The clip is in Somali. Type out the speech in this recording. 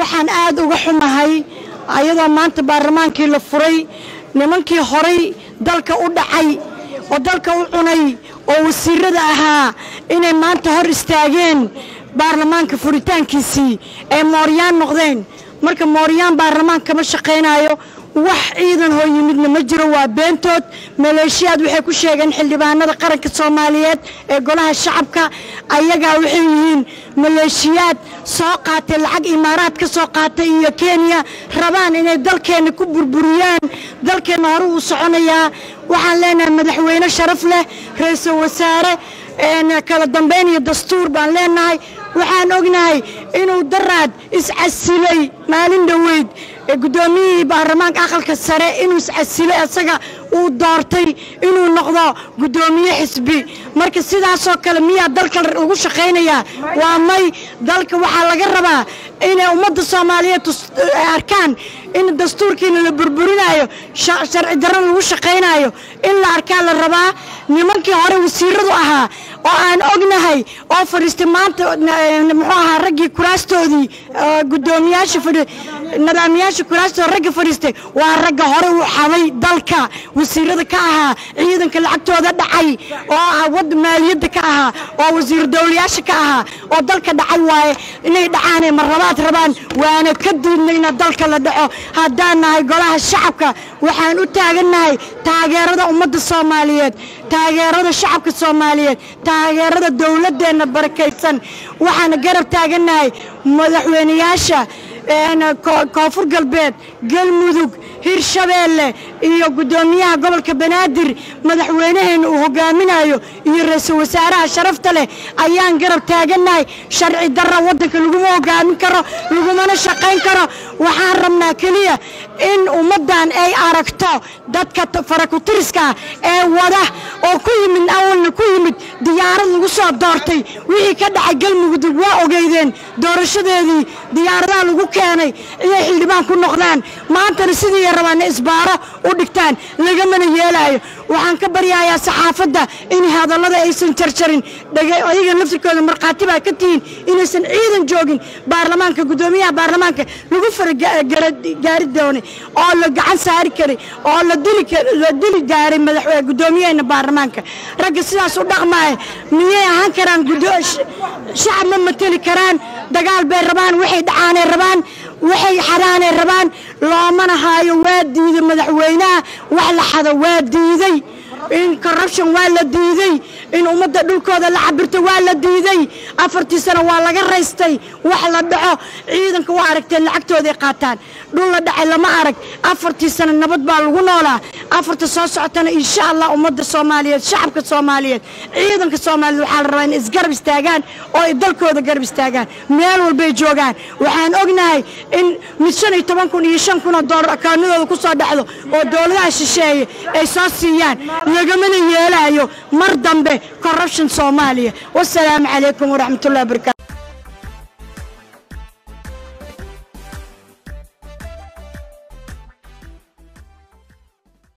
waxaan aad uga xumahay ayadoo maanta baarlamaankii la furay nimankii horay dalka u dhacay oo dalka u cunay oo wasiirada ahaa inay maanta hor istaageen baarlamaanka furitaankiisii ee mooryaan noqdeen marka mooryaan baarlamaan kama shaqaynayo wax ciidan hoo yimidna ma jiro waa beentood maleeshiyaad waxay ku sheegeen xildhibaanada qaranka soomaaliyeed ee golaha shacabka ayagaa waxay yihiin maleeshiyaad soo qaatay lacag imaaraad ka soo qaatay iyo kenya rabaan inay dalkeenna ku burburiyaan dalkeenna hore uu soconayaa waxaan leenahay madaxweyne sharaf leh ra-iisul wasaare kala dambayn iyo dastuur baan leenahay waxaan ognahay inuu daraad iscasilay maalin dhoweyd guddoomiyihii baarlamaanka aqalka sare inuu iscasilay asaga uu doortay inuu noqdo guddoomiye xisbi marka sidaasoo kale miyaa dalka lagu shaqaynayaa waa may dalka waxaa laga rabaa inay ummadda soomaaliyeed arkaan in dastuurkiina la burburinayo sharci darana lagu shaqaynayo in la arkaa la rabaa nimankii hore wasiiradu ahaa oo aan ognahay oo fadhiistay maanta muxuu ahaa raggii kuraastoodii guddoomiyaasha nidaamiyaasha kuraastooda ragga fadhiistay waa ragga hore u xaday dalka wasiirada ka ahaa ciidanka lacagtooda dhacay oo ah wada maaliyadda ka ahaa oo wasiir dowlayaasha ka ahaa oo dalka dhacay waaye inay dhacaanay marlabaad rabaan waana ka diidnayna dalka la dhaco haddaan nahay golaha shacabka waxaan u taagannahay taageerada ummadda soomaaliyeed taageerada shacabka soomaaliyeed taageerada dowladdeenna barakaysan waxaana garab taagannahay madaxweyneyaasha koonfur galbeed galmudug hirshabeelle iyo guddoomiyaha gobolka banaadir madaxweynaheenna uu hogaaminayo iyo ra-iisul wasaaraha sharafta leh ayaan garab taagannahay sharci darra waddanka laguma hogaamin karo lagumana shaqayn karo waxaan rabnaa keliya in ummaddan ay aragto dadka farakutiriska ah ee wada oo ku yimid awalna ku yimid diyaarad lagu soo doortay wixii ka dhacay galmudug waa ogeydeen doorashadeedii diyaaradaha lagu keenay inay xildhibaan ku noqdaan maantana sidii rabaana isbaaro u dhigtaan lagamana yeelaayo waxaan ka baryahayaa saxaafadda in hadallada aysan jarjarin ayaga laftirkooda markhaati baa ka tihiin inaysan ciidan joogin baarlamaanka guddoomiyaha baarlamaanka lagu faragaari doonay oo la gacan saari karay oo la dili gaaray madaxweyne guddoomiyaheena baarlamaanka ragga sidaas u dhaqmaaya miyay ahaan karaan shacab ma mateli karaan dagaal bay rabaan waxay dhacaanay rabaan waxay xadaanay rabaan loomana haayo waa diiday madaxweynaha wax la xado waa diiday in corruption waa la diiday in ummadda dhulkooda la cabirto waa la diiday afartii sano waa laga raystay wax la dhaco ciidanka waa aragteen lacagtooday qaataan dhul la dhacay lama arag afartii sano nabad baa lagu noolaa afarta soo socotana insha allah ummadda soomaaliyeed shacabka soomaaliyeed ciidanka soomaaliyeed waxaa la rabaa in isgarab istaagaan oo ay dalkooda garab istaagaan meel walbay joogaan waxaan ognahay in mid shan iyo toban kun iyo shan kun oo doolar akaanadooda ku soo dhacdo oo dowladaha shisheeye ay soo siiyaan lagamana yeelaayo mar dambe corruption soomaaliya wasalaamu calaykum waraxmatullahi wabarakatu